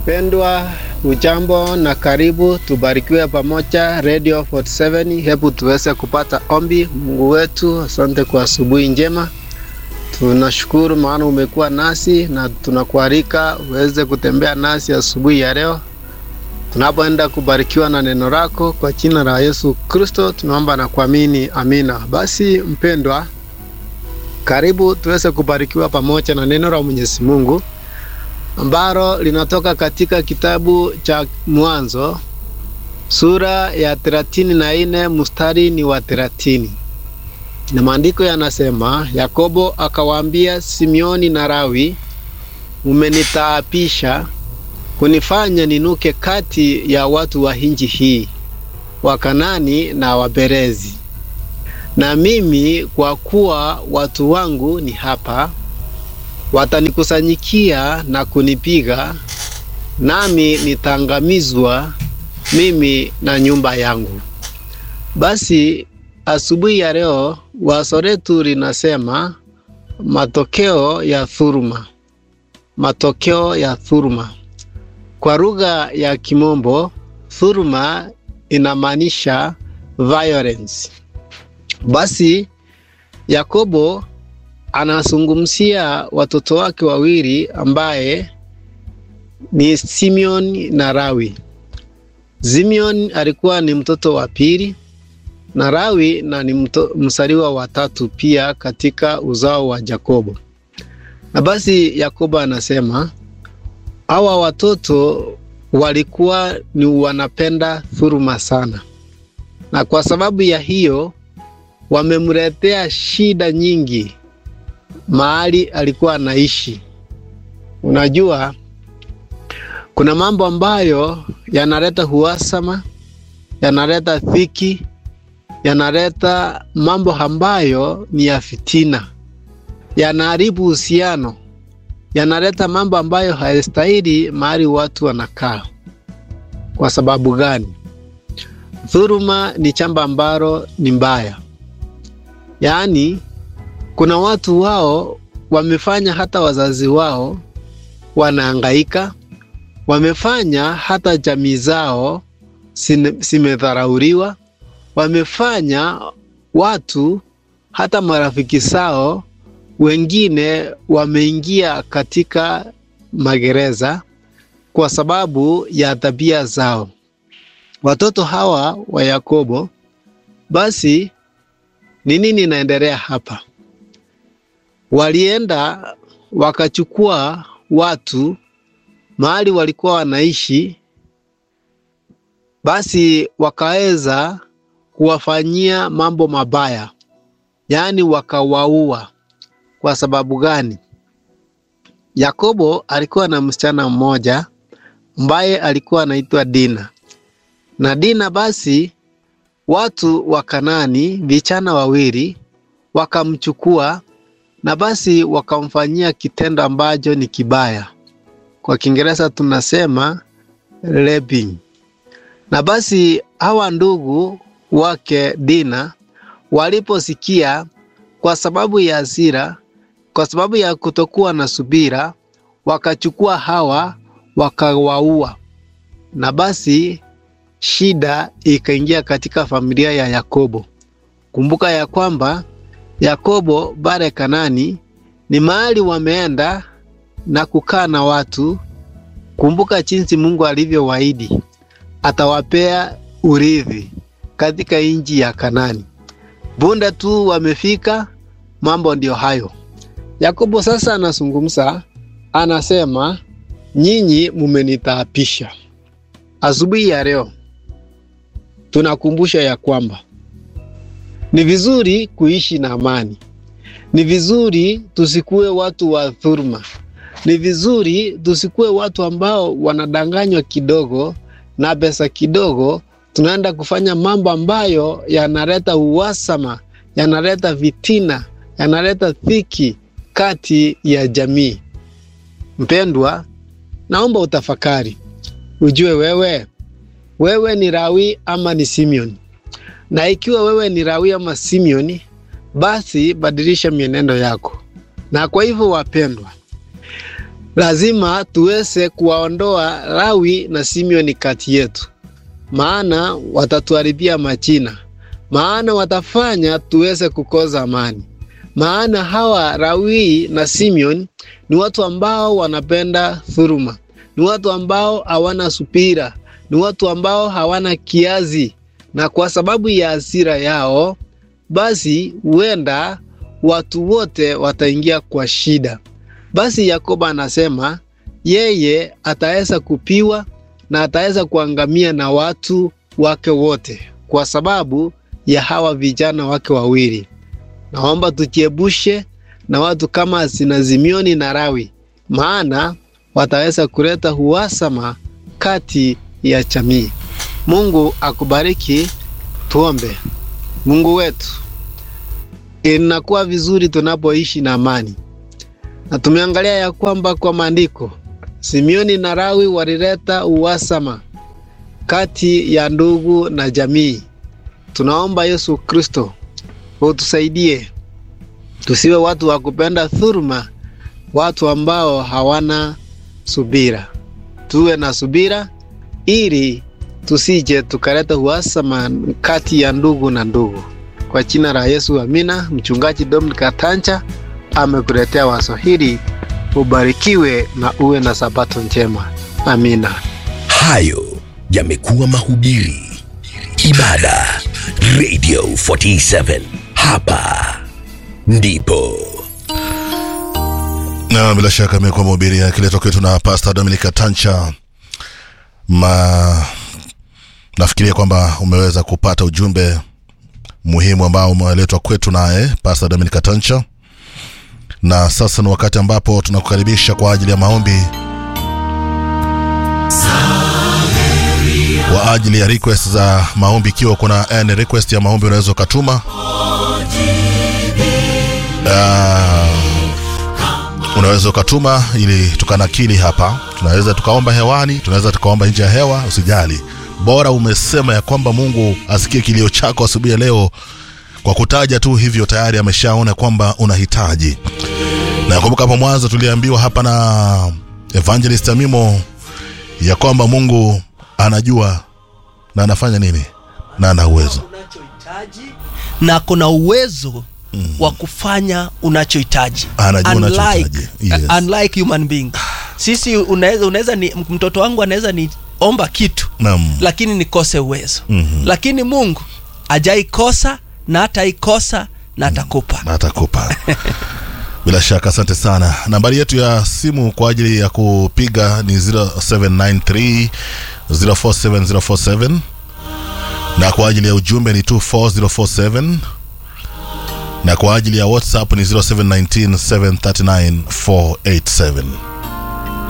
Mpendwa, ujambo na karibu, tubarikiwe pamoja Radio 47. Hebu tuweze kupata ombi. Mungu wetu, asante kwa asubuhi njema. Tunashukuru maana umekuwa nasi na tunakualika uweze kutembea nasi asubuhi ya leo tunapoenda kubarikiwa na neno lako kwa jina la Yesu Kristo tunaomba na kuamini, amina. Basi mpendwa, karibu tuweze kubarikiwa pamoja na neno la Mwenyezi Mungu ambalo linatoka katika kitabu cha Mwanzo sura ya thelathini na nne mstari ni wa thelathini na maandiko yanasema, Yakobo akawaambia Simeoni na Lawi, mumenitaapisha kunifanya ninuke kati ya watu wa nchi hii, Wakanani na Waperezi. Na mimi kwa kuwa watu wangu ni hapa, watanikusanyikia na kunipiga, nami nitaangamizwa mimi na nyumba yangu. Basi asubuhi ya leo wazo letu linasema matokeo ya dhuluma, matokeo ya dhuluma. Kwa lugha ya Kimombo, dhuluma inamaanisha violence. Basi Yakobo anazungumzia watoto wake wawili ambaye ni Simeon na Lawi. Simeon alikuwa ni mtoto wa pili na Lawi na ni mzaliwa wa tatu pia katika uzao wa Yakobo. Na basi Yakobo anasema hawa watoto walikuwa ni wanapenda dhuluma sana, na kwa sababu ya hiyo wamemletea shida nyingi mahali alikuwa anaishi. Unajua, kuna mambo ambayo yanaleta uhasama, yanaleta dhiki, yanaleta mambo ambayo ni ya fitina, yanaharibu uhusiano yanaleta mambo ambayo hayastahili mahali watu wanakaa. Kwa sababu gani? Dhuluma ni jambo ambalo ni mbaya, yaani kuna watu wao wamefanya hata wazazi wao wanaangaika, wamefanya hata jamii zao zimedharauriwa, wamefanya watu hata marafiki zao wengine wameingia katika magereza kwa sababu ya tabia zao. Watoto hawa wa Yakobo, basi ni nini inaendelea hapa? Walienda wakachukua watu mahali walikuwa wanaishi, basi wakaweza kuwafanyia mambo mabaya, yaani wakawaua. Kwa sababu gani? Yakobo alikuwa na msichana mmoja ambaye alikuwa anaitwa Dina, na Dina basi watu wa Kanani vijana wawili wakamchukua na basi wakamfanyia kitendo ambacho ni kibaya, kwa Kiingereza tunasema raping. Na basi hawa ndugu wake Dina waliposikia, kwa sababu ya hasira kwa sababu ya kutokuwa na subira, wakachukua hawa wakawaua, na basi shida ikaingia katika familia ya Yakobo. Kumbuka ya kwamba Yakobo bare Kanani ni mahali wameenda na kukaa na watu. Kumbuka jinsi Mungu alivyowaahidi atawapea urithi katika nchi ya Kanani. Bunde tu wamefika, mambo ndio hayo. Yakobo sasa anazungumza, anasema nyinyi mumenitaapisha. Asubuhi ya leo tunakumbusha ya kwamba ni vizuri kuishi na amani, ni vizuri tusikuwe watu wa dhuluma, ni vizuri tusikuwe watu ambao wanadanganywa kidogo na pesa kidogo, tunaenda kufanya mambo ambayo yanaleta uhasama, yanaleta vitina, yanaleta dhiki kati ya jamii. Mpendwa, naomba utafakari, ujue wewe wewe ni Lawi ama ni Simeoni, na ikiwa wewe ni Lawi ama Simeoni, basi badilisha mienendo yako. Na kwa hivyo, wapendwa, lazima tuweze kuwaondoa Lawi na Simeoni kati yetu, maana watatuharibia majina, maana watafanya tuweze kukosa amani. Maana hawa Lawi na Simeon ni watu ambao wanapenda dhuluma, ni watu ambao hawana subira, ni watu ambao hawana kiazi, na kwa sababu ya hasira yao, basi huenda watu wote wataingia kwa shida. Basi Yakobo anasema yeye ataweza kupiwa na ataweza kuangamia na watu wake wote kwa sababu ya hawa vijana wake wawili. Naomba tujiepushe na watu kama sina Simeoni na Lawi, maana wataweza kuleta uhasama kati ya jamii. Mungu akubariki. Tuombe. Mungu wetu, inakuwa vizuri tunapoishi na amani, na tumeangalia ya kwamba kwa maandiko Simeoni na Lawi walileta uhasama kati ya ndugu na jamii. Tunaomba Yesu Kristo utusaidie tusiwe watu wa kupenda dhuluma, watu ambao hawana subira. Tuwe na subira ili tusije tukaleta uhasama kati ya ndugu na ndugu. Kwa jina la Yesu, amina. Mchungaji Dominic Katancha amekuletea wazo hili. Ubarikiwe na uwe na sabato njema. Amina. Hayo yamekuwa mahubiri, ibada, Radio 47 hapa ndipo na bila shaka amekuwa mahubiri yakiletwa kwetu na Pastor Dominic Tancha. Ma nafikiria kwamba umeweza kupata ujumbe muhimu ambao umeletwa kwetu naye Pastor Dominic Tancha, na sasa ni wakati ambapo tunakukaribisha kwa ajili ya maombi kwa ajili ya request za maombi. Ikiwa kuna any request ya maombi unaweza ukatuma uh, unaweza ukatuma ili tukanakili hapa. Tunaweza tukaomba hewani, tunaweza tukaomba nje ya hewa, usijali, bora umesema ya kwamba Mungu asikie kilio chako asubuhi ya leo. Kwa kutaja tu hivyo tayari ameshaona kwamba unahitaji. Na kumbuka hapo mwanzo tuliambiwa hapa na Evangelist Amimo ya kwamba Mungu anajua na anafanya nini na ana uwezo unachohitaji na kuna uwezo mm. wa kufanya unachohitaji Anajua Unlike- unachohitaji, yes. uh, unlike human being sisi unaweza unaweza ni mtoto wangu anaweza ni omba kitu Naam. lakini nikose uwezo Mhm. lakini mungu ajaikosa na hataikosa na atakupa na atakupa bila shaka asante sana nambari yetu ya simu kwa ajili ya kupiga ni 0793 047047 na kwa ajili ya ujumbe ni 24047 na kwa ajili ya whatsapp ni 0719 739 487